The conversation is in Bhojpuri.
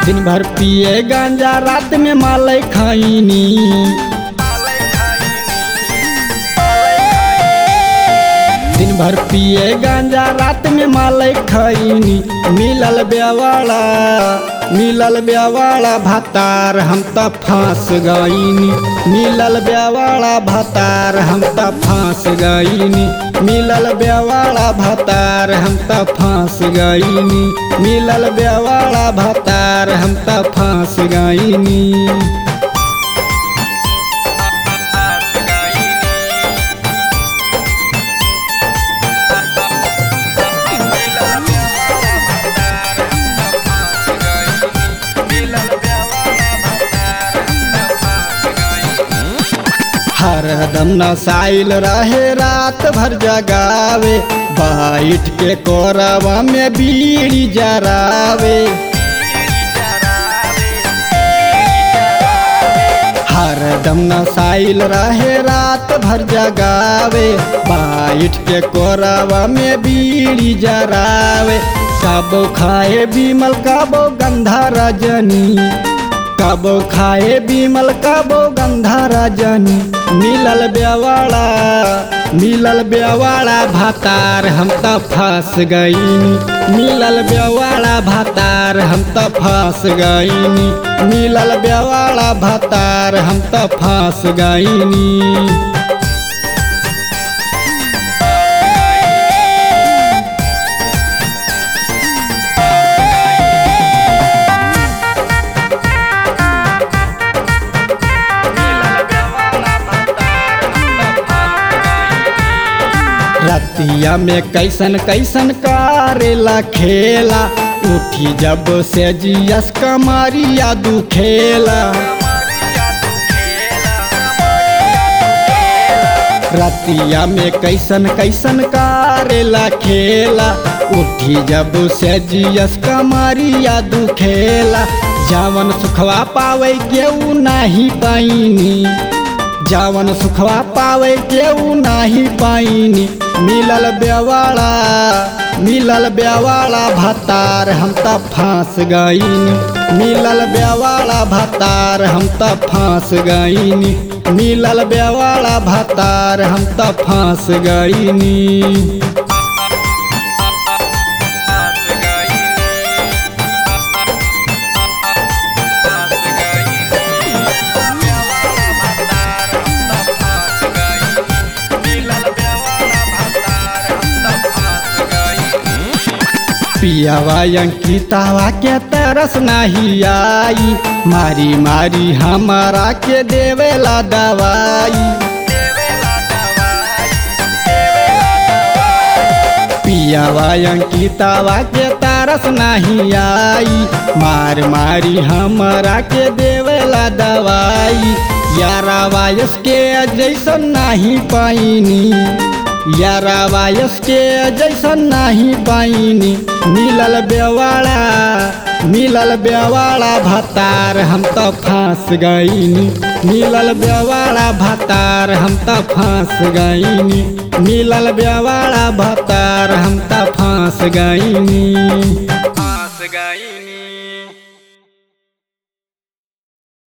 दिन भर पिए गांजा रात में मालय खाइनी दिन भर पिए गांजा रात में मालय खैनी मिलल बेवाड़ा मिलल बेवाड़ा भातार हम त फांस गईनी मिलल बेवाड़ा भातार हम त फांस गईनी मिलल बेवाड़ा भातार हम त फांस गईनी मिलल बेवाड़ा भातार हम त फांस गईनी हरदम नसाइल रहे रात भर जगावे बैठ के कोरवा में बीड़ी जरावे हरदम नसाइल रहे रात भर जगावे बैठ के कोरवा में बीड़ी जरावे कबो खाए बीमल कबो गंधा रजनी कबो खाए बीमल कबो गंधा रजनी मिलल बेवाड़ा मिलल बेवाड़ा भातार हम त फंस गईनी मिलल बेवाड़ा भातार हम त फंस गईनी मिलल बेवाड़ा भातार हम त फंस गईनी रतिया में कैसन कैसन कारेला खेला उठी जब से जियस कमरिया दुखेला रतिया में कैसन कैसन कारेला खेला उठी जब से जियस कमरिया दुखेला जावन सुखवा पावे केहू नाही पाइनी जावन सुखवा पावे केहू नाही पाइनी मिलल बेवाड़ा मिलल बेवाड़ा भतार हम त फांस गईनी मिलल बेवाड़ा भतार हम त फांस गईनी मिलल बेवाड़ा भतार हम त फांस गईनी पियावा अंकितावा के तरस नहीं आई मारी मारी हमारा के देवेला दवाई पियावा अंकितावा के तरस नहीं आई मार मारी हमारा के देवेला दवाई यारा वायस के जैसन नहीं पाइनी यारा वायस के जैसन नहीं पाइनी मिलल बेवाड़ा मिलल बेवाड़ा भतार हम त फांस गईनी मिलल बेवाड़ा भतार हम त फांस गईनी मिलल बेवाड़ा भतार हम त फांस गईनी फांस गईनी